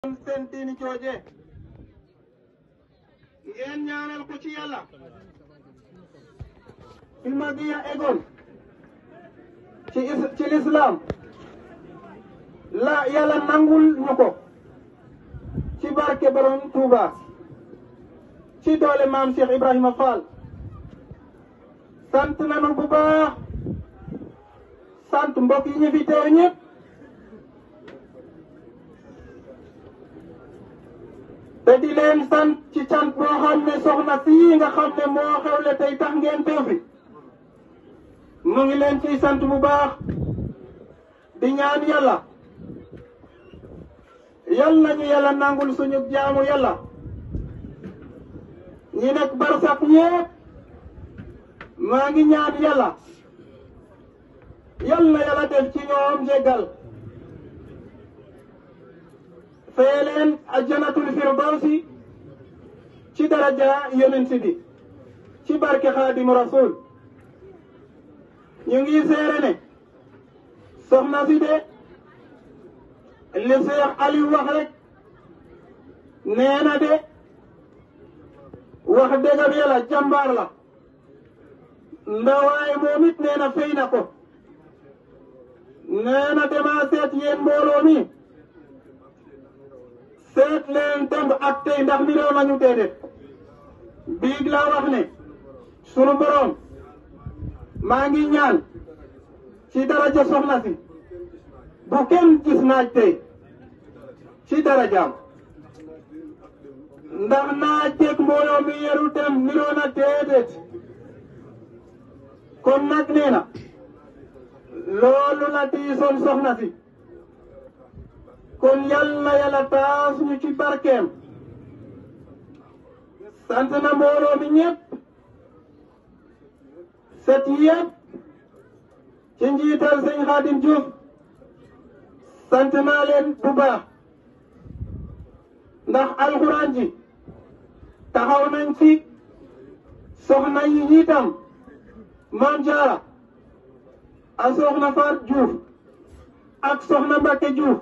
seen diini jooje ngeen ñaanal ko ci yàlla Filmadiya egoon ci ci lislaam la yàlla nangul ñu ko ci barke borom Touba ci doole maam Cheikh Ibrahima Fall sant nañu bu baax sant mbokk yi ñu fi teew ñëpp te di leen sant ci cant boo xam ne soxna fii nga xam ne moo xewle tey tax ngeen teew fi mu ngi leen ciy sant bu baax di ñaan yàlla yal nañu yàlla nangul suñu jaamu yàlla ñi nekk barsak ñépp maa ngi ñaan yàlla yal na yàlla def ci ñoom jéggal fee leen ajjanatul firdawsi ci daraja yonent bi ci barke xaadimu rasul ñu ngi seere ne soxna si de li Seex Aliou wax rek nee na de wax dëgg yàlla jàmbaar la ndawaay moom it nee na fay na ko nee na dema seet yéen mbooloo mi seet leen démb ak tey ndax mi réew nañu déedéet biig laa wax ne sunu boroom maa ngi ñaan ci daraja soxna si bu kenn gis naaj tey ci darajaam ndax naaj teeg mbooloo mi yeru dem niroo na déedéet kon nag nee na loolu la diisoon soxna si kon yàlla yàlla taas ñu ci barkeem sant na mbooloo mi ñëpp set yëpp ci njiital sëñ Xaadim Diouf sant naa leen bu baax ndax alxuraan ji taxaw nañ ci soxna yi itam maam Jaara a soxna Faat Diouf ak soxna Mbacke Diouf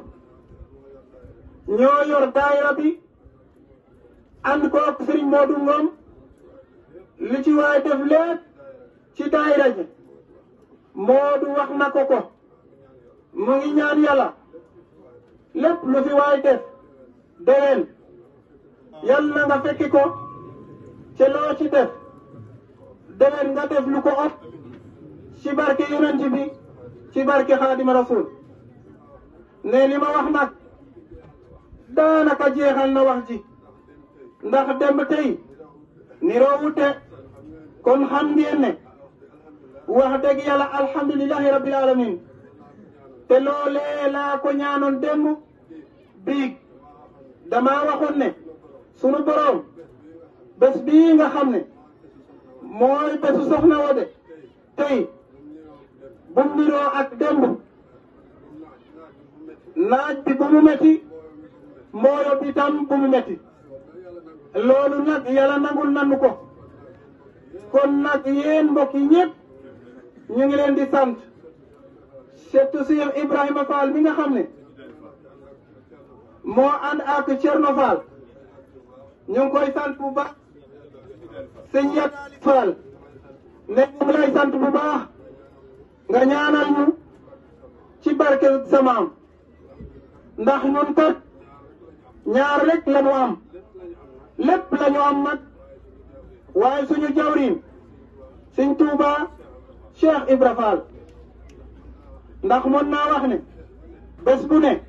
ñoo yor daayira bi ànd ko ak Serigne Modou Ngom li ci waay def lépp ci daayira ji Modou wax na ko ko mu ngi ñaan yàlla lépp lu fi waay def déwén yàlla nga fekki ko ci loo ci def déwén nga def lu ko ëpp ci barke yonent bi ci barke Xaadima Rasul ne li ma wax nag daanaka jeexal na wax ji ndax demb tey niroo wute kon xam ngeen ne wax dëgg yàlla alhamdulilahi rabbil alamin te loolee laa ko ñaanoon démb biig dama waxoon ne sunu boroom bés bii nga xam ne mooy bésu soxna Wode tey bu niroo ak démb naaj bi bu mu metti mbooyo bi tam bu mu metti loolu nag yàlla nangul nanu ko kon nag yéen mbokk yi ñëpp ñu ngi leen di sant surtout Cheikh Ibrahima Fall mi nga xam ne moo ànd ak Thierno Fall ñu ngi koy sant bu baax sëñ Yat Fall ne ñu ngi lay sant bu baax nga ñaanal ñu ci barke samaam ndax ñun kat ñaar rek la ñu am lépp la ñu am nag waaye suñu jawriñ Sëñ Tuuba Cheikh Ibra Fall ndax mën naa wax ne bés bu ne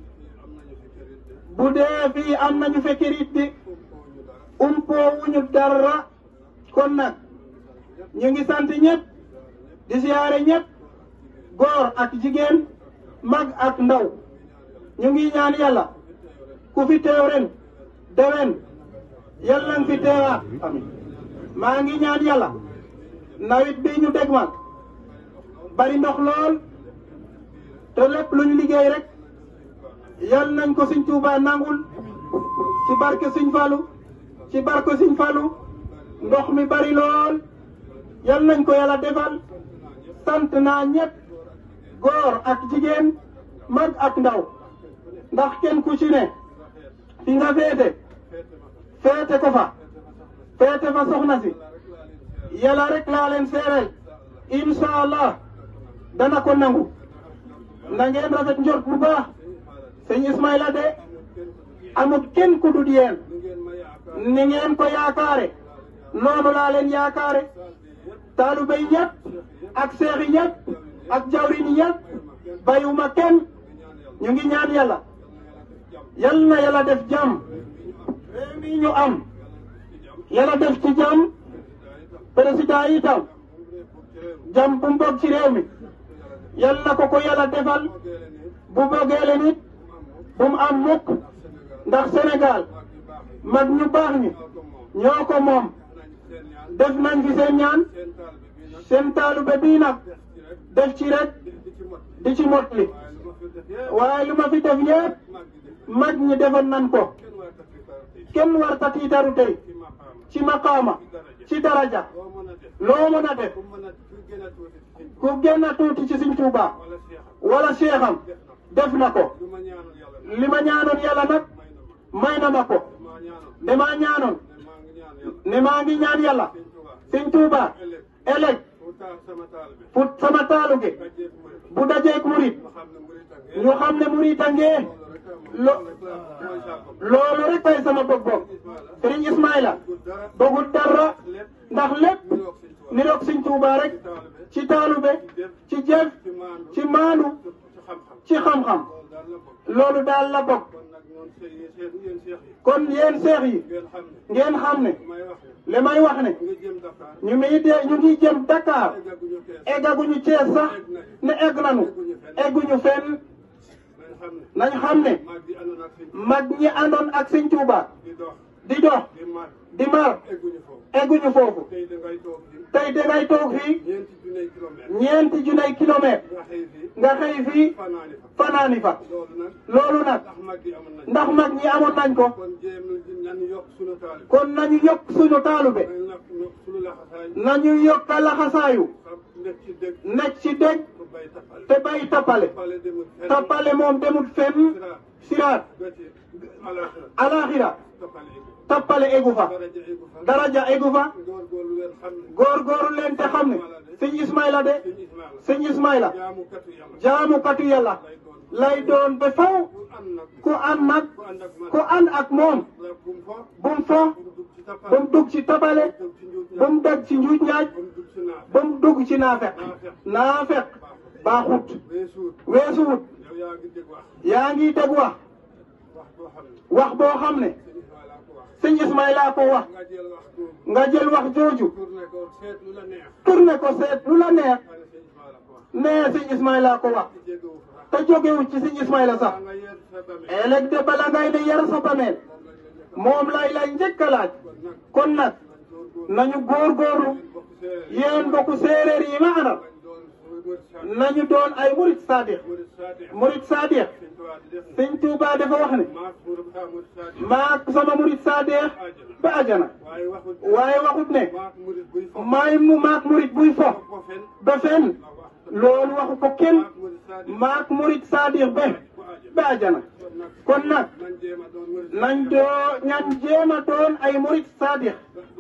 bu dee fii am nañu fekkirit di umpoowuñu dara kon nag ñu ngi sant ñëpp di siyaare ñëpp góor ak jigéen mag ak ndaw ñu ngi ñaan yàlla ku fi teew ren déwén yàlla nga fi teewaat amin maa ngi ñaan yàlla nawet bi ñu dégmal bari ndox lool te lépp lu ñu liggéey rek yal nañ ko Sëñ Tuubaa nangul ci barke Sëñ Fallu ci barke Sëñ Fallu ndox mi bari lool yal nañ ko yàlla defal sant naa ñëpp góor ak jigéen mag ak ndaw ndax kenn ku ci ne fi nga féete féete ko fa féete fa soxna si yàlla rek laa leen seereel incha allah dana ko nangu na ngeen rafet njort bu baax sëñ Ismaila de amut kenn ku dul yéen ni ngeen ko yaakaare noonu laa leen yaakaare taalibe yi yëpp ak seex yi yëpp ak jawrin yi yëpp bayuma kenn ñu ngi ñaan yàlla yal na yàlla def jàmm réew mi ñu am yàlla def ci jàmm président yi itam jàmm bu mbokk ci réew mi yal na ko ko yàlla defal bu bëggee leen it bu mu am mukk ndax Sénégal mag ñu baax ñi ñoo ko moom def nañ fi seen ñaan seen taalube bii nag def ci rek di ci motli waaye lu ma fi def yépp mag ñi defoon nañ ko kenn war ta tiitaru tey ci maqaama ci daraja loo mën a def ku génn tuuti ci Sëñ Tuuba wala seexam def na ko li ma ñaanoon yàlla nag may na ma ko ne maa ñaanoon ne maa ngi ñaan yàlla Sëñ Tuuba ëllëg fu sama taalu gi bu dajeek murit ñu xam ne murit a ngee lo loolu rek kay sama bëgg-bëgg Sëriñ Ismaila bëggul dara ndax lépp niroog Sëñ Tuuba rek ci taalube ci jëf ci maanu ci xam-xam loolu daal la bokk kon yéen seex yi ngeen xam ne li may wax ne ñu ngi de ñu ngi jëm Dakar eggaguñu Cees sax ne egg nañu egguñu fenn nañ xam ne mag ñi àndoon ak Sëñ Tuuba di dox di mar egguñu foofu tey dangay toog fii ñeenti junay kilomètre nga xëy fii fanaani fa loolu nag ndax mag ñi amoon nañ ko kon nañu yokk suñu taalube nañu yokk laxasaayu nekk ci dëgg te bay tappale tappale moom demut fenn siraat alaxira tappale egu fa daraja egu fa góorgóorlu leen te xam ne sëñ Ismaila de sëñ Ismaila jaamukatu yàlla lay doon ba faw ku ànd nag ku ànd ak moom bum fo bum dugg ci tabale bum dagg ci njuuj njaaj bum dugg ci naafeq naafeq baaxut weesuwut yaa ngi dégg wax wax boo xam ne sëñ Ismaila ko wax nga jël wax jooju tourné ko seet lu la neex nee sëñ Ismaila ko wax te jógewu ci sëñ Ismaila sax ëllëg de bala ngay ne yar sa bameel moom lay lay njëkk a laaj kon nag nañu góorgóorlu yéen mbokku séeréer yi ma àndal nañu doon ay murit saadiq murit saadiq sëñ Tuuba dafa wax ne maak sama murit saadiq ba ajana waaye waxut ne maay mu maak murit buy fo ba fen loolu waxu ko kenn maak murit saadiq be ba ajana kon nag nañ doo ñan jéema doon ay murit saadiq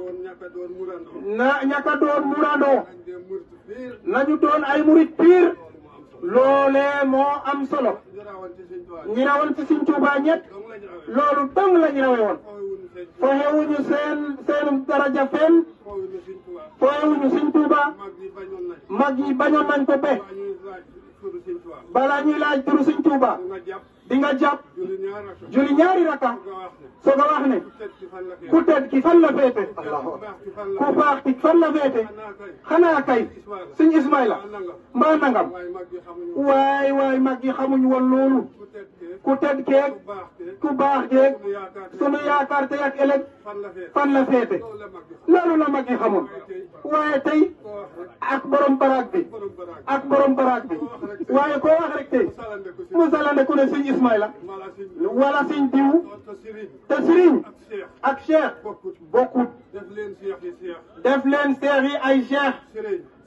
na ñaka doon murandoo nañu doon ay murit piir loolee moo am solo ñi rawoon ci Sëñ Tuuba ñett loolu dong la ñu rawe woon foxewuñu seen seen daraja fenn foxewuñu Sëñ Tuuba mag yi bañoon nañ ko be balaa ñuy laaj turu Sëñ Tuuba di nga jàpp julli ñaari raka soo ko wax ne ku tedd ki fan la féete ku baax ki fan la féete xanaa kay Sëñ Ismaila mbaa nangam waay waay mag yi xamuñ woon loolu ku tedd keeg ku baax keeg sunu yaakaar tey ak ëllëg fan la féete loolu la mag yi xamoon waaye tey ak borom baraag bi ak borom baraag bi waaye koo wax rek tey musalande ku ne Sëñ Ismaila wala Sëñ diw te sëriñ ak cheikh bokkut def leen seex yi ay cheikh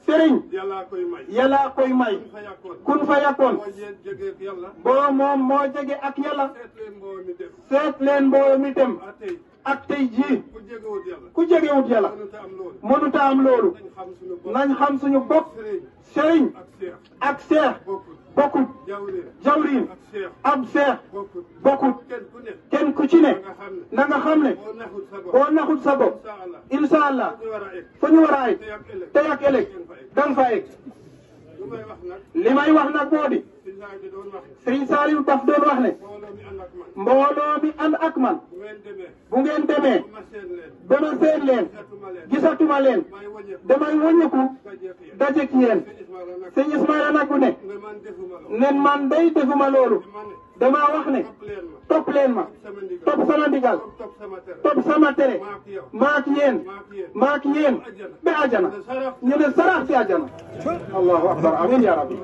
sëriñ yàllaa koy may yàllaa koy may fa yàkkoon kun fa yakkoon moo jee jógee yàlla boo moom moo jege ak yàlla seet leen mboo mi dem seet leen mbooloo mi dem ah tey ak tey jii ku jegewut yàlla ku jegewut yàlla mënut a am loolu mënuta am loolu nañ xam suñu bopp nañ xam suñu bopp sëriñ sëriñ ak seex ak seex bokkut bokkut jawriñ jawriñ ak seex ab seex bokkut bokkut kenn ku ne kenn ku ci ne nga xam ne na nga xam ne boo naxut sa bopp boo naxut sa bopp incha incha allah allah ñu war a egg fa ñu war a egg te ak ëllëg tey ak ëllëg danga fa egg lu may wax nag li may wax nag moo di si saa bi doon wax Sëriñ Saliou daf doon wax ne mbooloo mi ànd ak man mbooloo mi ànd ak man bu ngeen demee bu ngeen demee ma seen leen ba ma seen leen gisatuma leen gisatuma leen may wàññeeku damay wëññeeku dajeek yéen daje ci yéen sëñ Ismaila nag sëñ Ismaila nag bu ne nga man defuma loolu nen man day defuma loolu ma ne damaa wax ne topp leen ma topp leen ma sama ndigal topp sama ndigal topp topp sama tere topp sama tere maa ak yow maak yéen maa ak yéen maak yéen ba ajana ñu ne sarax ci ajana allahu akbar amin ya rabbi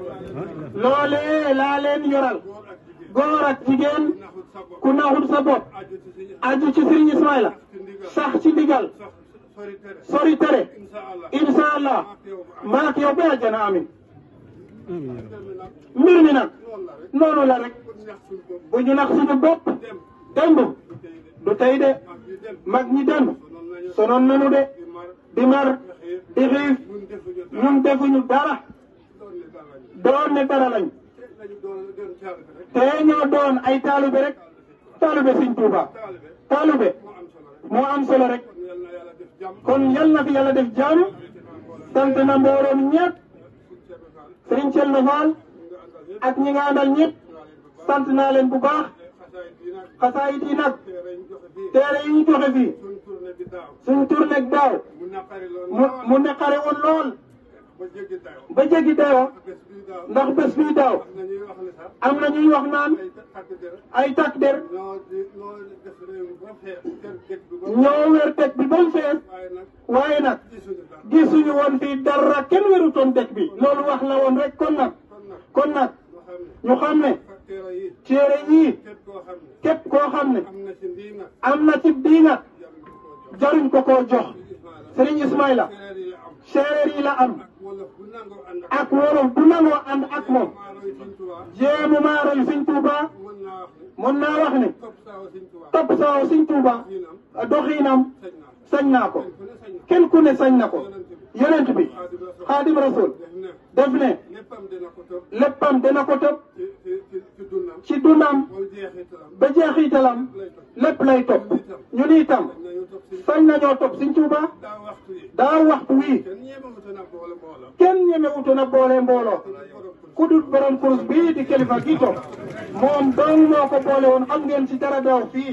loolee laa leen yoral góor ak jigéen góor ak jigéen naxut sa bopp ku naxul sa bopp aju ci si aju ci Sëriñ Ismaila ci ndigal sax ci ndigal sax sori tere sori tere incha allah insha allah maa ak yow bu maak yow ba ajana amin ànd mi nag mbir mi nag loolu la rek noonu la rek ku ñax suñu bopp bu ñu nax suñu bopp dem démb du tey de du tey de mag ñi dem mag ñi démb sonoon sonoon nañu nañu de di mar di mar di xiif di xiif ñun defuñu dara ñun defuñu dara doon ne dara doon ne dara lañ ñu te lañu doon doon caal bi rek te ñoo doon ay taalube rek taalube Sëriñ Tuuba taal bi taalube moo am solo rek moo am solo rek kon yal na yàlla def jàmm kon yal na fi yàlla def jàmm sant na mbooloo mi ñëpp Sëriñ Thierno Fall ak ñi nga àndal ñëpp sant naa leen bu baax xasaayit yi nag xasaayit yi nag teere ñu joxe fii téere yi ñu joxe fii suñ tournée bi daaw suñ tournée daaw mu naqari lool mu mu nekkare woon lool ba jéggi dayoo ba jéggi dayoo bés bii daaw ndax bés bii daaw am na ñuy wax ne sax am na ñuy wax naan ay takk der ay takk der ñoo di ñoo def réew mi ba xeex kër dëkk bi ba ñoo wér dëkk bi ba mu fees waaye nag waaye nag gisuñu dara gisuñu woon fii dara kenn wérutoon dëkk bi loolu wax la woon rek kon nag kon nag kon nag moo xam ne ñu xam ne facteur yi téere yii képp koo xam ne képp koo xam ne am na ci ndii nag am na ci diingat jàmm ko koo jaruñ ko koo jox jox Ismaila Sëriñ Ismaila séeréer yi la am séeréer yi la am wolof bu nangoo ànd ak wolof bu nangoo ànd ak moom maaro yi Sëñ Tuubaa jéemu maa roy Sëriñ Tuuba mën naa wax mën naa wax ne ne topp saawa Sëñ Tuubaa topp saaw Sëriñ Tuuba diinam doxiinam sañ sañ naa naa ko kenn ku ne sañ kenn ku ne sañ na na ko yonent bi xaadim rasul def ne def ne léppam dina ko topp léppam dina ko topp ci ci ci ci dundam ci dundam mooy jeexitalam ba jeexitalam lépp lay topp ñun itam nañu topp si sañ nañoo topp Sëriñ Tuuba daa waxtu yi daa waxtu wii kenn ñeemewuta na boole mbooloo kenn ñemewutu na boole mbooloo ku dul borom kurus bii di kilifa gi toog moom dong moo ko boole woon xam ngeen ci dara daaw fii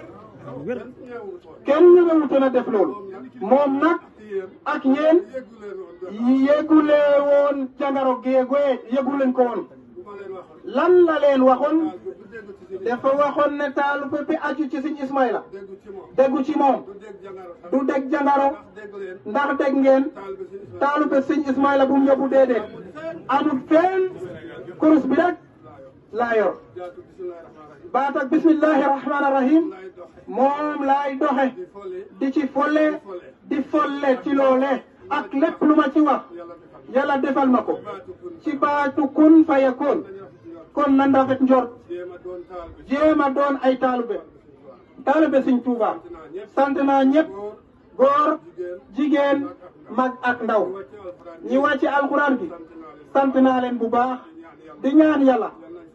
kenn ñeemewut woon kenn ñemewutu na def loolu moom nag ci yéen ak yéen yéggu leen woon yëgulee woon jangaro géegoye yëgu leen ko woon bu ma leen waxoon lan la leen waxoon daal du déggu ci si dafa waxoon ne taalu bi aju ci Sëriñ Ismaila déggu ci moom déggu ci moom du dégg jangaro sax du dégg jangaro ndax dégg leen ndax dégg ngeen taal bi si Ismaila taalu bi Sëriñ Ismaila bu mu yóbbu déedéet amul fenn kurus bi rek laa yor jaatu bismillahi rahmaani rahim baat ak bismillahi rahmaani rahim lay doxe moom laay doxe di fole di ci folle di folle ci loole ak lépp lu ma ci wax yàlla defal yàlla defal ma ko baatu kun ci baatu kun fayakoon dañu wax ci yoon kon na ndafet njort jéem a doon taal bi jéem a doon ay taalube taalube Sëriñ Tuuba dinaa ñëpp sant naa ñëpp góor góor jigéen jigéen mag ak ndaw wàcce alxuraan ñi wàcc alxuraan bi sant naa leen sant naa leen bu baax ñaan yàlla di ñaan yàlla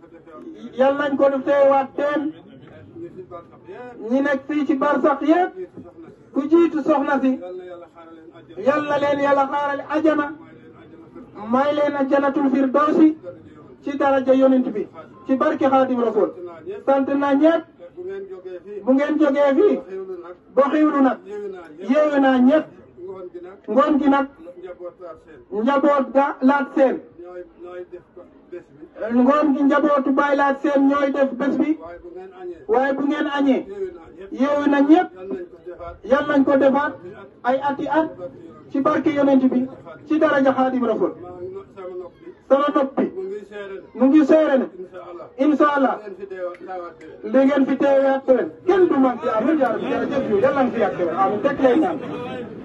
yal nañ yal nañ fa defee ko teewaat teen ñu si barsax yëpp ñi nekk fii ci barsax yépp ñi si soxna si ku jiitu soxna si yal na yàlla xaaral leen àjjana yal na leen yàlla xaarale ajana may leen àjjana may leen fir a janatul firdawsi dara di yoon ci daraja yonent bi ci barke xaadim rasul sant naa ñëpp sant na ñëpp bu ngeen jógee fii bu ngeen jógee fii xewlu nag ba xiwlu nag yéewu naa ñëpp yeewu naa ñëpp ngoon gi nag ngoon gi nag njaboot taal seen njaboot ga laat seen ñooy ñooy def ko bés bi ngoon gi njabootu bàyyi laat seen ñooy def bés bi waaye bu ngeen añee waaye bu ngeen añee yéewu naa ñëpp yeewu na ñëpp yal nañ ko defaat yal nañ ko defaat ay ati at barke yoon ci barke yonent bi ci daraja xaadim rasul maa ngi no- sama nopp bi sama nopp bi mu ngi seere ne mu ngi seere ne incha allah incha allah ngeen fi deewa daawaat déwén li ngeen fi teewaat ren kenn du man ci amin yaa rabbi jërëjëf yu yàlla nga fi yàgg amiin teg lay naan